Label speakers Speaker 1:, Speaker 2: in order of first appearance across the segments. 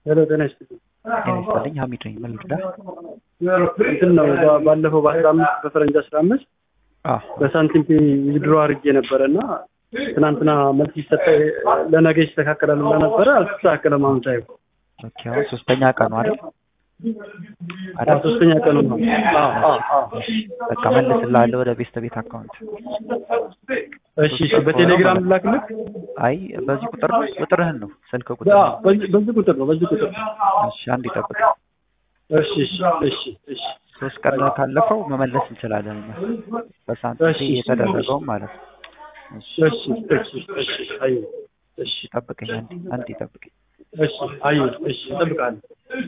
Speaker 1: ሄሎ ጤና ይስጥልኝ።
Speaker 2: ጤና ይስጥልኝ ሀሚድ ነኝ። ምን ልርዳ?
Speaker 1: እንትን ነው ባ- ባለፈው በአስራ አምስት በፈረንጅ አስራ አምስት
Speaker 2: አዎ
Speaker 1: በሳንቲም ዊዝድሮ አድርጌ ነበረ እና ትናንትና መልስ ይሰጠ ለነገ ይስተካከላል ብላ ነበረ። አልተስተካከለም። አሁን ሳይሆን
Speaker 2: ኦኬ። አሁን ሶስተኛ ቀኑ አይደል?
Speaker 1: አዎ
Speaker 2: አይደል?
Speaker 1: ሶስተኛ ቀኑ ነው። አዎ አዎ አዎ።
Speaker 2: በቃ መልስልሃለሁ ወደ ቤስት ቤት አካውንት።
Speaker 1: እሺ እሺ። በቴሌግራም ላክልክ።
Speaker 2: አይ በዚህ ቁጥር ነው ቁጥርህን ነው ስልክ ቁጥር
Speaker 1: አዎ በዚህ በዚህ ቁጥር ነው በዚህ ቁጥር ነው።
Speaker 2: እሺ አንድ ይጠብቅ።
Speaker 1: እሺ እሺ እሺ እሺ
Speaker 2: ሶስት ቀን ካለፈው መመለስ እንችላለን እኛ በሳንቲም
Speaker 1: እሺ፣ እሺ።
Speaker 2: የተደረገውም ማለት ነው። እሺ
Speaker 1: እሺ እሺ እሺ። አይ እሺ
Speaker 2: ጠብቀኝ፣ አንድ አንድ ይጠብቀኝ።
Speaker 1: እሺ አይ እሺ እጠብቃለሁ።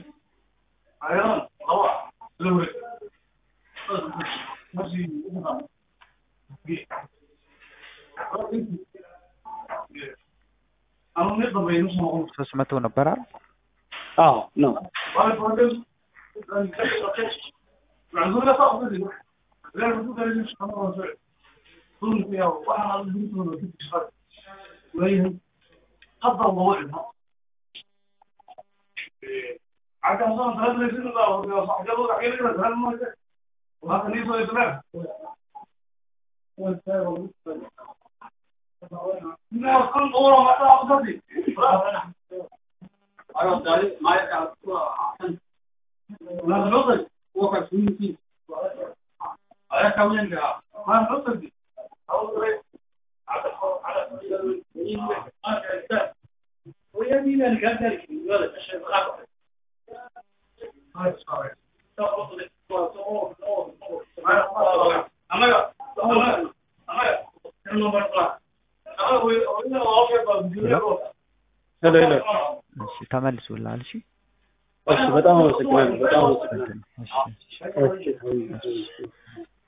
Speaker 2: ሶስት መቶ ነበር አይደል?
Speaker 1: አዎ ነው። ሄሎ ሄሎ።
Speaker 2: እሺ ተመልሶልሃል። እሺ
Speaker 1: እሺ በጣም አመሰግናለሁ። በጣም አመሰግናለሁ።
Speaker 2: እንትን እሺ
Speaker 1: እሺ